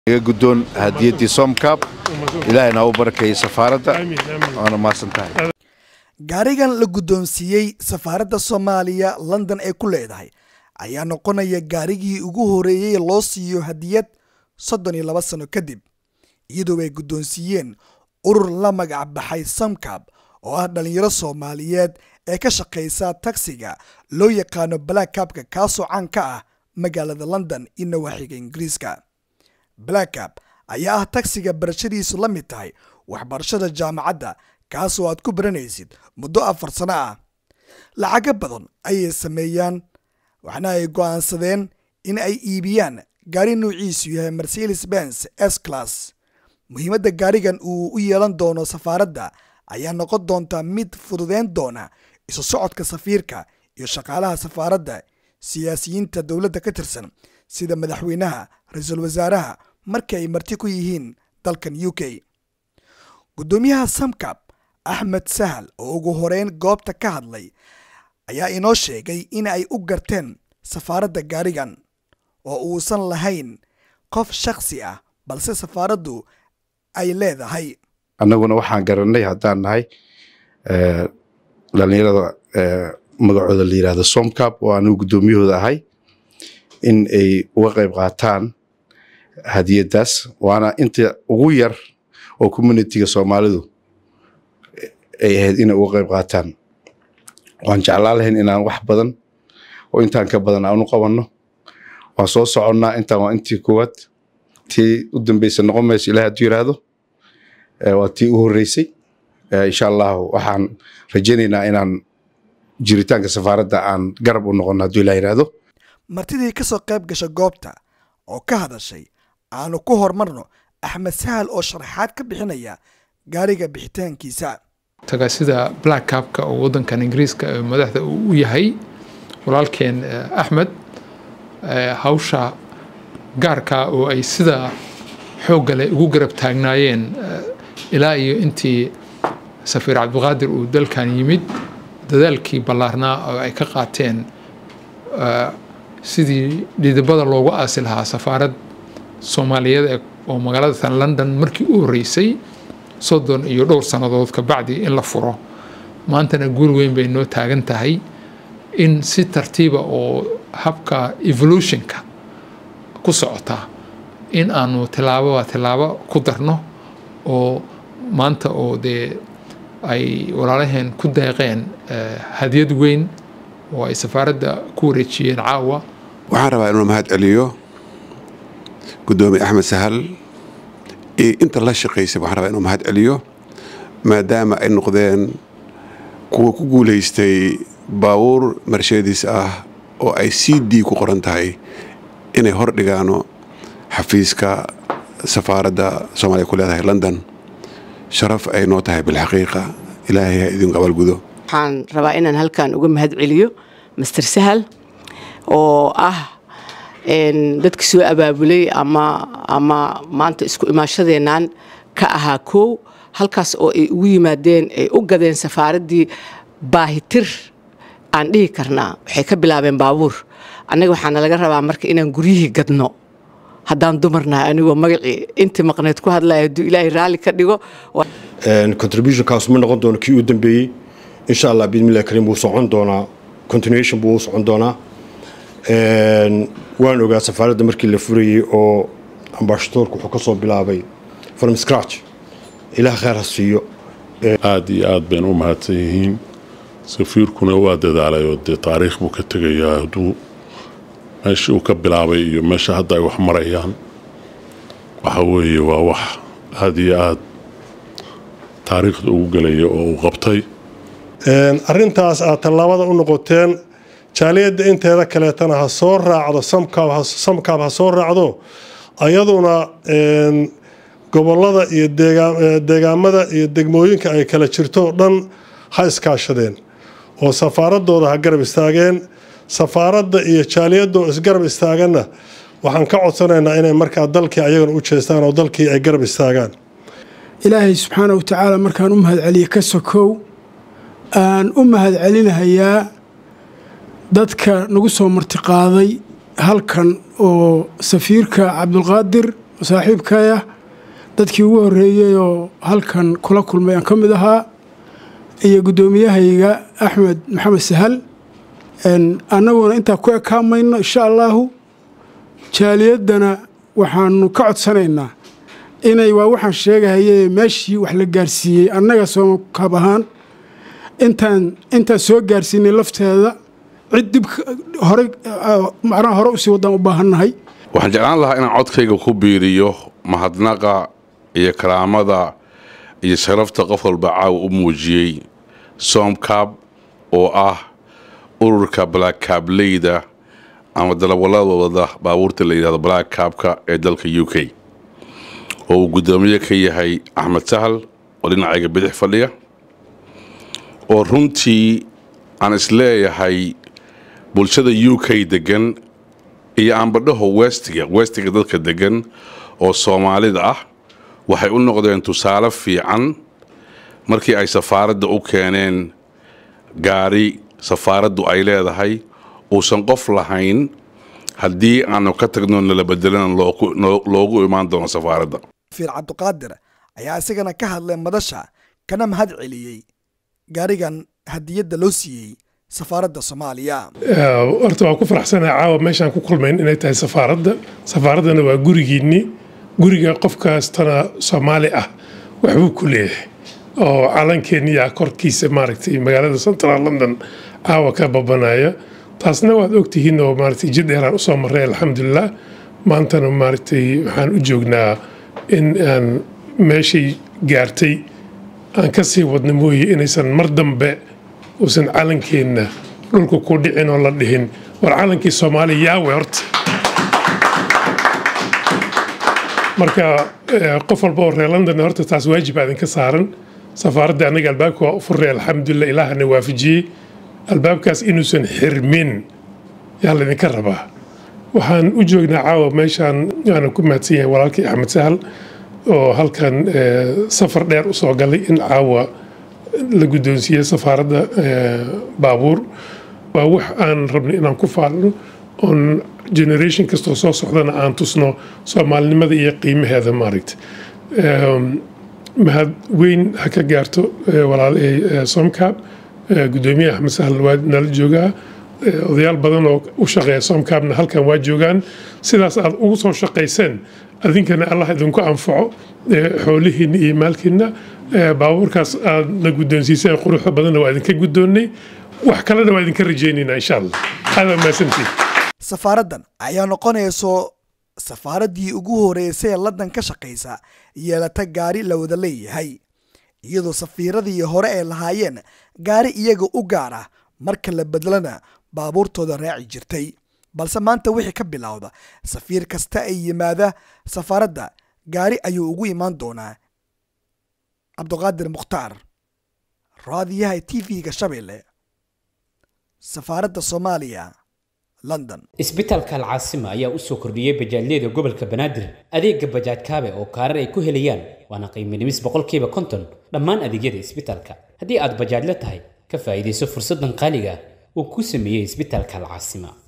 iga guddoon hadiyaddii somcab ilaahayna u barakeeyey safaaradda waana mahadsan tahay gaarigan la guddoonsiiyey safaaradda soomaaliya london ee ku leedahay ayaa noqonaya gaarigii ugu horeeyey loo siiyo hadiyad soddon iyo laba sano kadib iyadoo ay guddoonsiiyeen urur la magac baxay samcab oo ah dhallinyaro soomaaliyeed ee ka shaqaysa tagsiga loo yaqaano blackabka kaasoo caan ka ah magaalada london iyo nawaaxiga ingiriiska blackab ayaa ah tagsiga barashadiisu la mid tahay waxbarashada jaamacadda kaasoo aad ku baranaysid muddo afar sano ah lacago badan ayay sameeyaan waxna ay go'aansadeen in ay iibiyaan gaari nuuciisu yahay mercedes benz s class muhiimadda gaarigan uu u yeelan doono safaaradda ayaa noqon doonta mid fududeyn doona isu socodka safiirka iyo shaqaalaha safaaradda siyaasiyiinta dowladda ka tirsan sida madaxweynaha ra-iisul wasaaraha markii ay marti ku yihiin dalkan u k guddoomiyaha samcab axmed sahal oo ugu horeyn goobta ka hadlay ayaa inoo sheegay in ay u garteen safaaradda gaarigan oo uusan lahayn qof shakhsi ah balse safaaraddu ay leedahay annaguna waxaan garannay haddaan nahay dhallinyarada magacooda la yidhahdo somcab oo anigu guddoomiyahooda ahay in ay uga qayb qaataan hadiyaddaas waana inta ugu yar oo communitiga soomaalidu ay ahayd inay uga qayb qaataan waan jeclaan lahayn inaan wax badan oo intaan ka badan aanu qabanno waan soo soconnaa intaan waa intii koowaad tii u dambeysa noqon mayso ilaah hadduu yidhaahdo waa tii u horreysay insha allahu waxaan rajaynaynaa inaan jiritaanka safaaradda aan garab u noqonno hadduu ilah yidhaahdo martidii ka soo qayb gasha goobta oo ka hadashay aanu ku hormarno axmed sahal oo sharaxaad ka bixinaya gaariga bixitaankiisa taga sida black cabka oo waddankan ingiriiska ee madaxda uu u yahay walaalkeen axmed hawsha gaarka oo ay sida xooggale ugu garab taagnaayeen ilaa iyo intii safiir cabdiqaadir uu dalkan yimid dadaalkii ballaarnaa oo ay ka qaateen sidii dhidibada loogu aasi lahaa safaarad soomaaliyeed oo magaalada tan london markii u horreysay soddon iyo dhowr sannadood ka bacdi in la furo maantana guul weyn bay noo taagan tahay in si tartiiba oo habka evolutionka ku socota in aanu tilaababa tilaabo ku darno oo maanta oo dee ay walaalaheen ku deeqeen hadiyad weyn oo ay safaaradda ku wareejiyeen caawa waxaan rabaa inuu mahad celiyo guddoomiye axmed sahal iyo inta la shaqaysay waxaan rabaa inuu mahad celiyo maadaama ay noqdeen kuwa ku guulaystay baabuur mercedes ah oo ay c d ku qoran tahay inay hor dhigaano xafiiska safaaradda soomaaliya ku leedahay london sharaf ay noo tahay bilxaqiiqa ilaahay ha idinku abaalgudo waxaan rabaa inaan halkan uga mahad celiyo master sahal oo ah dadka soo abaabulay ama ama maanta isku imaashadeennan ka ahaa koow halkaas oo ay ugu yimaadeen ay u gadeen safaaraddii baahitir aan dhihi karnaa waxay ka bilaabeen baabuur annaga waxaana laga rabaa marka inaan guryihii gadno haddaan dumarnahay anigoo magacii intii maqneed ku hadlaya hadduu ilaahay raalli ka dhigo contributionkaas ma noqon doono kii u dambeeyey insha allah bismillahi kariim wuu socon doonaa continuation buu u socon doonaa waan ogaa safaaradda markii la furayey oo ambashadoorku wuxuu ka soo bilaabay from scratch ilaah kheyr ha siiyo aada iyo aad bayna u mahadsan yihiin safiirkuna waa dadaalay oo dee taariikh buu ka tegayaa hadduu meeshii uu ka bilaabay iyo meesha hadda ay wax marayaan waxa weeye waa wax aada iyo aad taariikhda ugu gelaya oo uu qabtay arrintaas aad tallaabada u noqoteen jaaliyadda inteeda kaleetana ha soo raacdo samkaab ha soo raacdo ayaduna gobolada iyo deegaamada iyo degmooyinka ay kala jirto o dhan ha iskaashadeen oo safaaradooda ha garab istaageen safaaradda iyo jaaliyadoo isgarab istaaganna waxaan ka codsanaynaa inay markaa dalkii ayagana u jeestaan oo dalkii ay garab istaagaan ilaahay subxaana wa tacaala markaan u mahadceliye ka sokow aan u mahadcelinahayaa dadka nagu soo martiqaaday halkan oo safiirka cabdulqaadir saaxiibkaya dadkii ugu horreeyey oo halkan kula kulmay aan ka mid ahaa iyo guddoomiyahayga axmed maxamed sahal annaguna intaa ku ekaamayno insha allaahu jaaliyaddana waxaanu ka codsanaynaa inay waa waxaan sheegahaye meeshii wax la gaarsiiyey annaga soomakaab ahaan intaan intaan soo gaarsiinay lafteeda cid dib hore macnaha hore usii waddaan u baahannahay waxaan jeclaan lahaa inaan codkayga ku biiriyo mahadnaqa iyo karaamada iyo sharafta qof walba caawa u muujiyey soomkaab oo ah ururka blackaableyda ama dalawaladooda baabuurta la yidhahdo blackkaabka ee dalka u k oo uu guddoomiye ka yahay axmed sahal oo dhinacayga bidix fadhiya oo runtii aan isleeyahay bulshada u k degan iyo aanbadhaho westiga westiga dadka degan oo soomaalida ah waxay u noqdeen tusaale fiican markii ay safaaradda u keeneen gaari safaaraddu ay leedahay uusan qof lahayn haddii aanu ka tagno nala bedelana loogu imaan doono safaaradda fiir cabdiqaadir ayaa isagana ka hadlay madasha kana mahad celiyey gaarigan hadiyadda loo siiyey safaaradda soomaaliya horta waan ku faraxsanahay caawa meeshaan ku kulmayn inay tahay safaaradda safaaraddana waa gurigiinni guriga qof kastana soomaali ah waxbuu ku leeyahay oo calankeeniyaa korkiisa maaragtay magaalada central london caawa ka babanaya taasna waad ogtihiin oo maaragtay jid dheeraan usoo marray alxamdulilah maantana maaragtay waxaan u joognaa in aan meeshay gaartay aan ka sii wadna mooye inaysan mar dambe uusan calankeenna dhulka ku dhicin oo la dhihin war calankii soomaaliya yaawe horta marka qof walba oo reer london horta taas waajib aa idinka saaran safaaradda annaga albaabka waa u furray alxamdulilah ilaahana waafajiyey albaabkaas inuusan xirmin yaa laydinka rabaa waxaan u joognaa caawa meeshaan waana ku mahadsan yahay walaalkii axmed sahal oo halkan safar dheer u soo galay in caawa la guddoonsiiyey safaaradda baabuur waa wax aan rabnay inaan ku faalno oon generation kastoo soo socdana aan tusno soomaalinimada iyo qiimaheeda maaragta mahad weyn ha ka gaarto walaalay somcab guddoomiye axmed sahal waa nala joogaa odayaal badan oo u shaqeeya somcabna halkan waa joogaan sidaas aad ugu soo shaqayseen adinkana allah idinku anfaco xoolihiinna iyo maalkiinna baabuurkaas aad na guddoonsiiseen quruxda badanna waa idinka guddoonnay wax kalena waa idinka rajaynaynaa insha allah aada mahadsantiin safaaraddan ayaa noqonayso safaaraddii ugu horeysay ee london ka shaqaysa yeelata gaari la wada leeyahay iyadoo safiiradii hore ay lahaayeen gaari iyaga u gaar ah marka la bedlana baabuurtooda raaci jirtay balse maanta wixii ka bilowda safiir kasta ay yimaada safaaradda gaari ayuu ugu imaan doonaa cabdiqaadir mukhtaar raadiyaha t v-ga shabeelle safaaradda soomaaliya london isbitaalka alcaasima ayaa u soo kordhiyey bajaajyada gobolka banaadir adeega bajaaj kaabe oo kaarar ay ku helayaan waana qiimo dhimis boqolkiiba konton dhammaan adeegyada isbitaalka haddii aad bajaajla tahay ka faa'iidayso fursaddan qaaliga ah uu ku sameeyey isbitaalka alcaasima